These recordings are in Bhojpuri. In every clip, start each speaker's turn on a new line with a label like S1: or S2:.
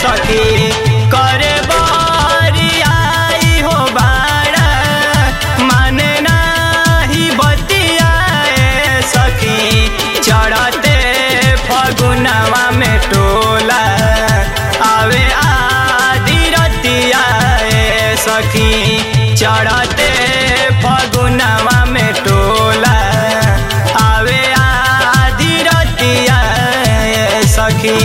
S1: सखी करे बरियाई हो बाड़ा माने नाही बतियाए सखी चढ़ते फगुनवा में टोला आवे आदि रतियाए सखी चढ़ते फगुनवा में टोला आवे आदि रतियाए सखी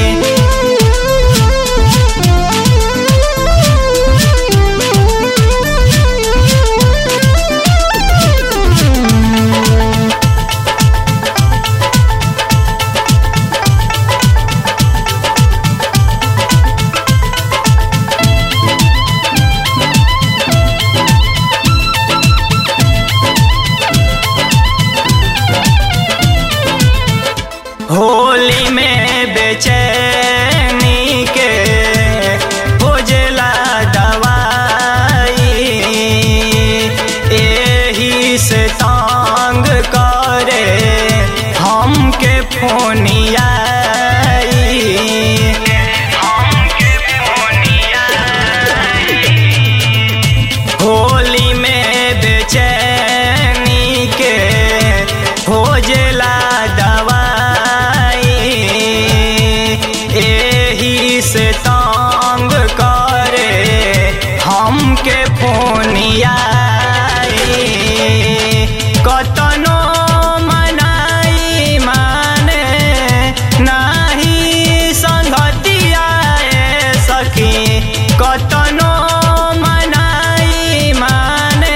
S1: होली में बेचैनी के खोजला दवाई एही से तंग करे हमके फोनिया हमके फोनिया होली में बेचैनी के खोजला दवाई एही से तंग करे हमके फोनिया कतनो मनाई माने नाही संगतिया सखी कतनो मनाई माने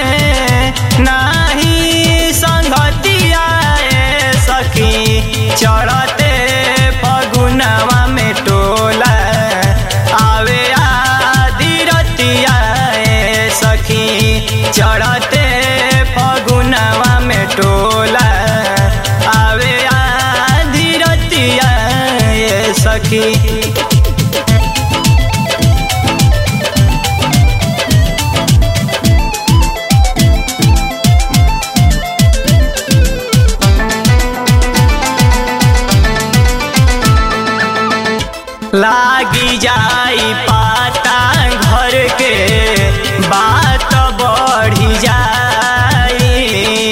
S1: नाही संगतिया सखी चढ़ते फगुनवा में टोला आवे आदि रतिया सखी चढ़ते फगुनवा में टोला आवे आदि रतिया सखी लागी जाई पाता घर के बात बढ़ी जाई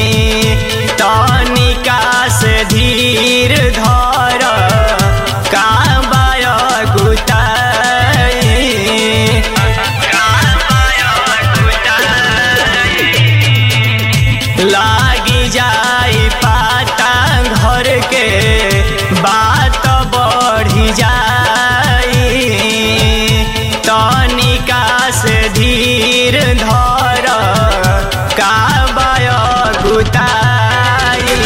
S1: तनिका से धीर धर काबाय गुताई लागी जाई पाता घर के बात बढ़ी जाई तनिका से धीर धर काबाय गुताई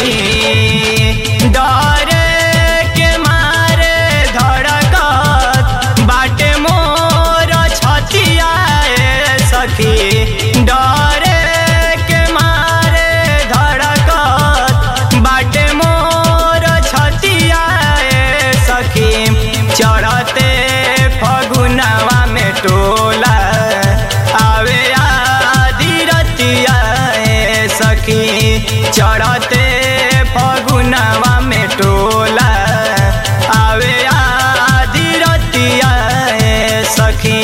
S1: डरे के मारे धड़कत बाटे मोर छतिया सखी डरे के मारे धड़कत बाटे मोर छतिया सखी चढ़ते फगुनवा में टोला आवे आदि रतिया सखी चढ़ते फगुनवा में टोला आवे आदि रतिया सखी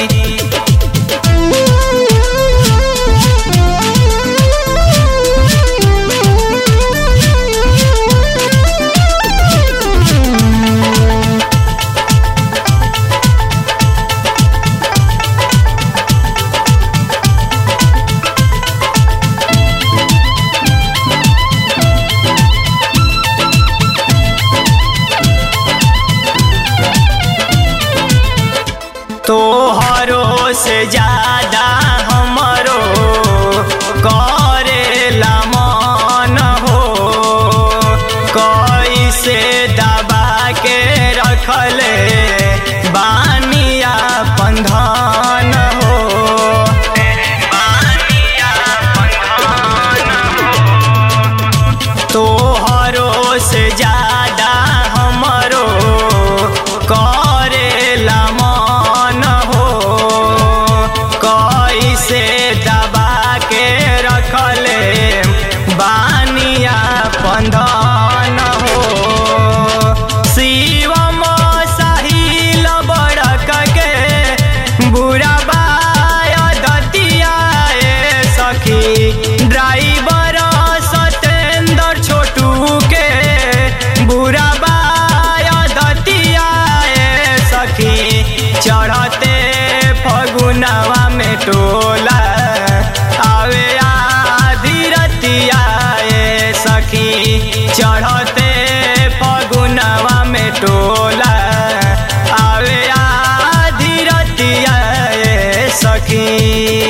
S1: तोहरो से ज्यादा हमरो करेला मन हो कैसे दबा के रखले बानिया पंधन हो बानिया पंधन तोहरो से ज्यादा हमरो करेला मन हो कैसे सखी